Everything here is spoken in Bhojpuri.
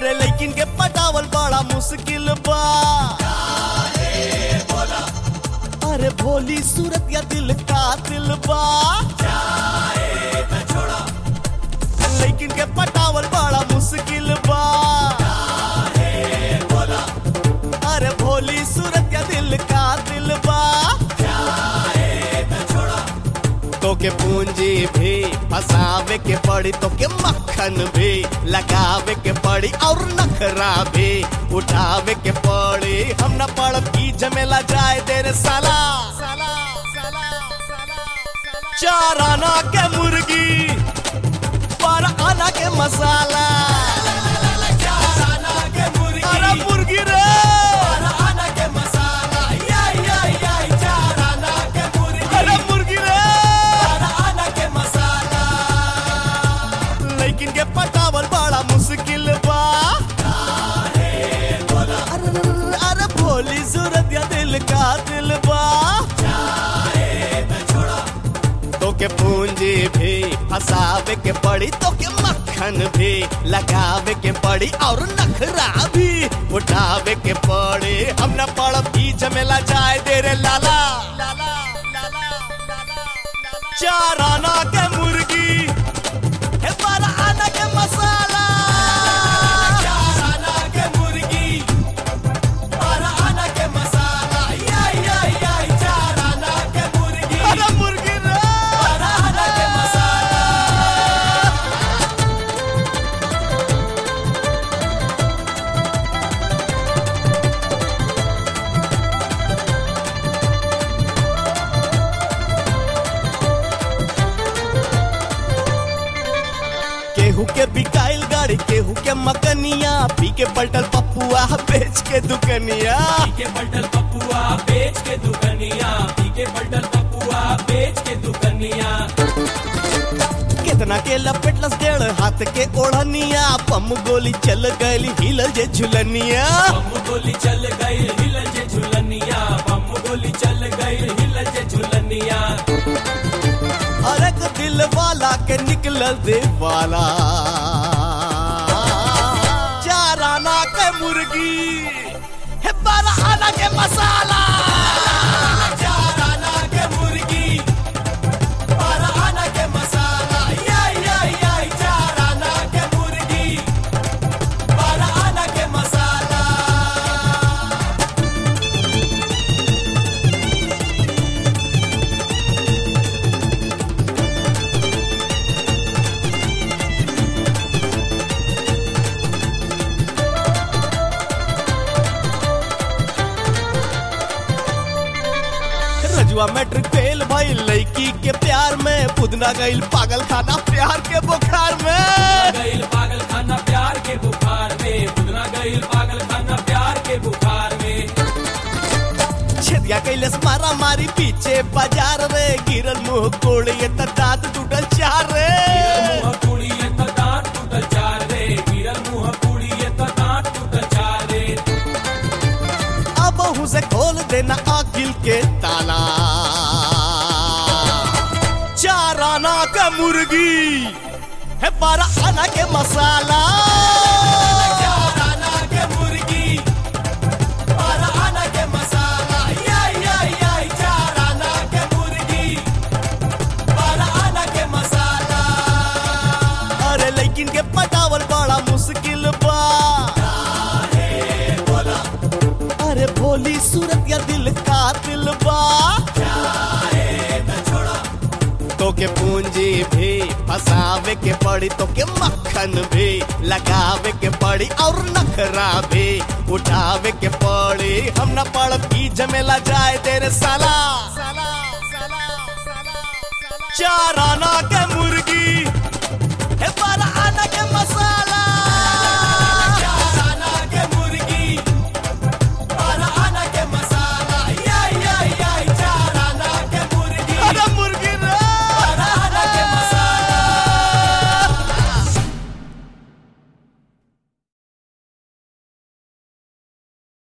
अरे लेकिन के पटावल बड़ा मुश्किल बा अरे भोली सूरत या दिल का दिल बा लेकिन के पटावल बड़ा मुश्किल बा अरे भोली सूरत या दिल का दिल बा तो के पूंजी भी फसावे के पड़ी तो के मक्खन भी लगावे के पड़ी और नखरा भी उठावे के पड़ी हम न पड़ब की जमेला जाए देर साला चार आना के मुर्गी पर आना के मसाला अरे मुर्गी रे अरे मुर्गी रे लेकिन के पटावल बड़ा मुश्किल बा अरे अरे भोली सूरत या दिल का दिल बा तो के पूंजी भी फसावे के पड़ी तो के मक्खन भी लगावे के पड़ी और नखरा भी उठावे के पड़ी हम न पड़ब की जमेला जाए देरे लाला चार आना के मुर्गी हे बारह आना के मसाला अरे मुर्गी रे केहू के बिकाइल गाड़ी केहू के मकनिया पी के पलटल पपुआ बेच के दुकनिया के बटल पपुआ बेच के दुकनिया पी के बटल पपुआ बेच के दुकनिया कितना के लपेटलस डेढ़ हाथ के ओढ़निया पम गोली चल गई हिल जे झुलनिया बम गोली चल गई हिल जे झुलनिया बम गोली चल गई हिल जे झुलनिया हर एक दिल वाला के निकलल दे वाला चार आना के मुर्गी हे बारह आना के मसाला चार आना के मुर्गी बारह आना के मसाला याय याय याय चार आना के मुर्गी बारह आना के मसाला रजुआ मैट्रिक फेल भाई लड़की के प्यार में पुदना गईल पागल खाना प्यार के बुखार में गईल पागल खाना प्यार के बुखार में बुदना गईल पागल खाना प्यार के बुखार में छेदिया कैलस मारा मारी पीछे बाजार रे गिरल मुंह कोड़े त दांत टूटल चार रे मुंह कुड़िए तो दांत टूटल चार रे गिरल मुंह कुड़िए तो दांत टूटल चार रे अब उसे खोल देना अकिल के ताला चार आना का मुर्गी है बारह आना के मसाला चार आना के मुर्गी बारह आना के मसाला याय याय याय चार आना के मुर्गी बारह आना के मसाला अरे लेकिन के पटावल बड़ा मुश्किल बा अरे भोली सूरत या दिल का दिल बा तो के पूंजी भी फसावे के पड़ी तो के मक्खन भी लगावे के पड़ी और नखरा भी उठावे के पड़ी हम न पड़ब की जमेला जाए तेरे साला चार आना के मुर्गी